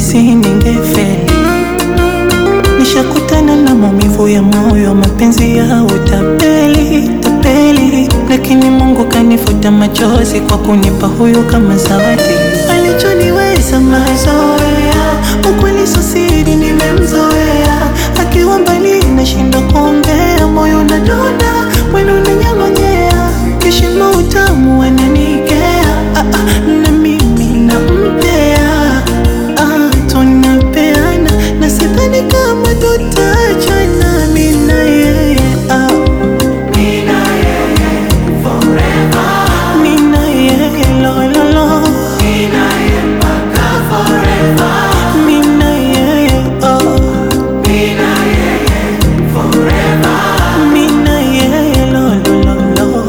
nilihisi ningefeli. Nishakutana na maumivu ya moyo, mapenzi ya utapeli tapeli, lakini Mungu kanifuta machozi kwa kunipa huyu kama zawadi. Alichoniweza mazoea, ukweli sio siri, nimemzoea. Akiwa mbali nashinda kuongea, moyo unadonda, mwendo unanyamanyea, kishimo utamu ananikea, ah, ah, na mimi nampea ah, tunapeana na sidhani kama tutachana mimi na yeye ah. Mimi na yeye lo lo lo Mimi na yeye oh Mimi na yeye lo lo lo lo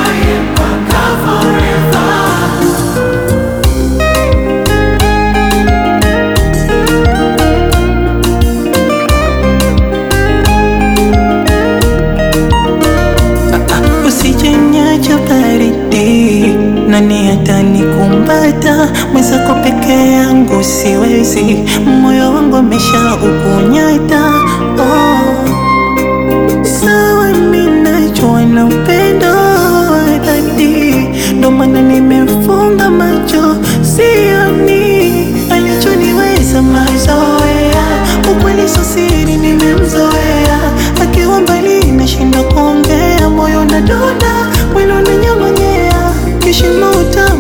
Usijeniacha baridi, nani atanikumbata? Mwenzako peke yangu siwezi, moyo wangu amesha ukunyata. Oh, sawa, mimi najua na upendo wa dhati, ndo maana nimefunga macho, sioni alichoniweza mazoea. Ukweli sio siri, nimemzoea, akiwa mbali nashinda kuongea, moyo unadonda, mwili unanyamanyea, kishimo utamu